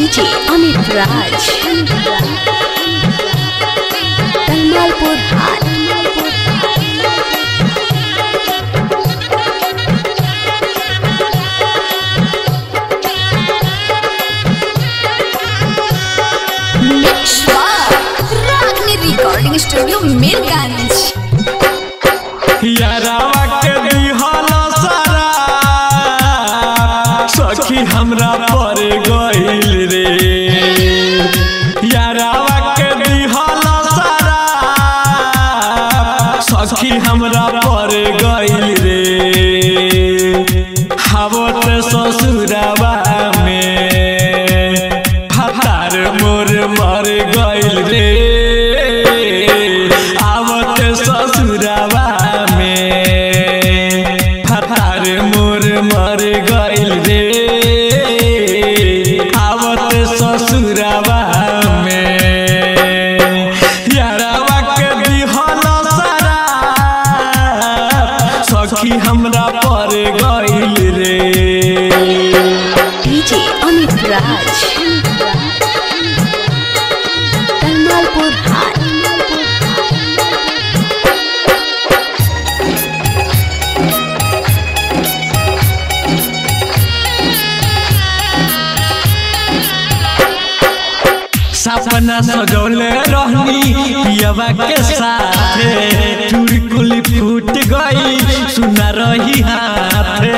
DJ Amit राज कलमालपुर हाट mix रागनी recording studio Mirganj यारावा के दिहल सारा सखी हमरा पर गइल रे यारावा के दिहल सारा सखी हमरा पर गइल रे हावत ससुरावा में फतार मोर मर गइल रे आवत ससुरावा में फतार मोर मर गइल रे आवत ससुरावा में यारावा के दिहल सारा सखी हमरा पर गइल रे डीजे अमित राज कलमालपुर हाट सपना सजौले रहनी पियवा के साथे चुड़कुल फूट गई सुना रही हाथे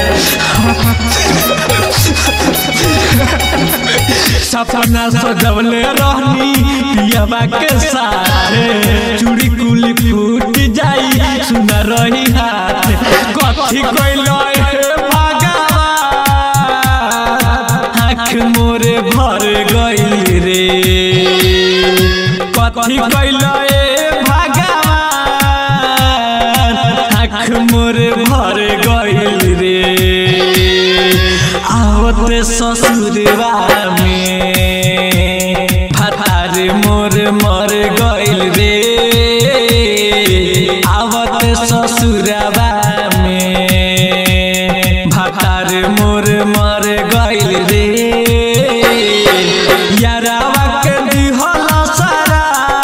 सपना सजौले रहनी पियवा के साथे चुड़कुल फूट जाई सुना रही हाथे कथी कइलो हे भगवान आँख मोरे भर गइल रे कथी कैल ए भगवान आँख मोरे भर गइल रे आवत ससुरवा में फतार मोर मर गइल रे आवत ससुरवा में भतार मोर मर गइल रे यारावा के दिहल सारा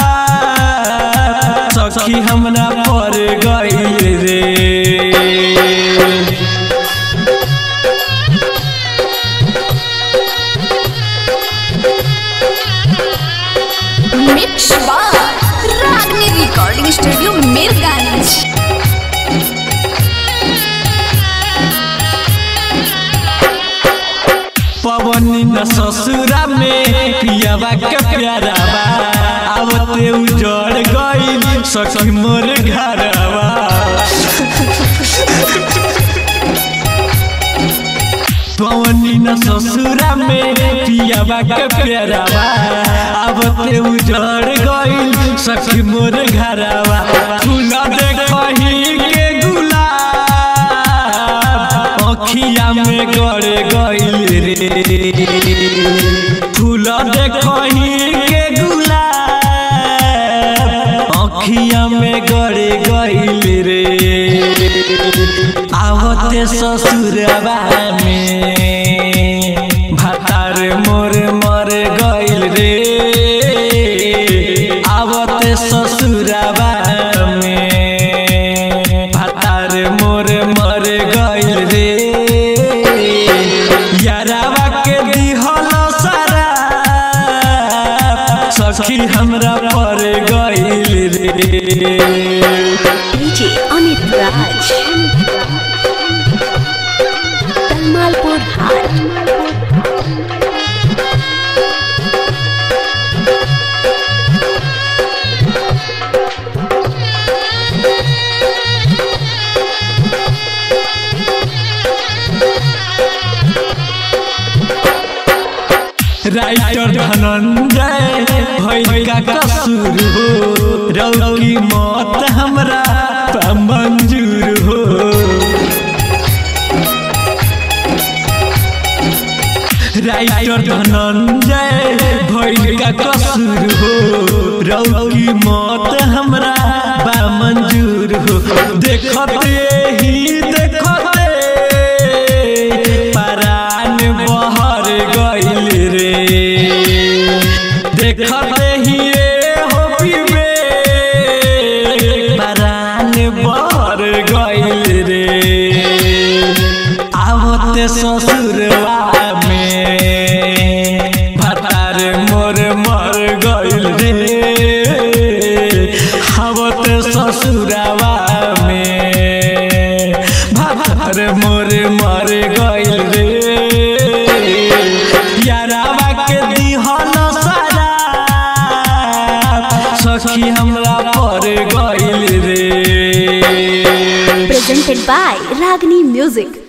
सखी हमरा पर गइल रे मिक्स रागनी रिकॉर्डिंग स्टूडियो मीरगंज पवनी न ससुरा में पियावा के प्यारावा आवते उजड़ गइल सखी मोर घरवा पवनी न ससुरा में पियावा के प्यारावा आवते उजड़ गइल सखी मोर घरवा फूल देखही के गुलाब अखिया में गड़ गइल रे फूल देखही के गुलाब अखिया में गड़ गइल रे आवते ससुरवा में भतार मोर मर गइल रे आवते ससुरवा में भतार मोर मर गइल रे यारावा के दिहल सारा सखी हमरा पर गइल रे डीजे अमित राज कलमालपुर हाट राइटर धनंजय भई का कसूर हो रौकी मौत हमरा त मंजूर हो राइटर धनंजय भई का कसूर हो रौकी मौत हमरा बा मंजूर हो देखते ही देखते परान बहर गइल रे ससुरावा में भार मोर मर गइल रे यारावा के दिहन सारा सखी हमरा पर गइल रे Presented by Ragni Music.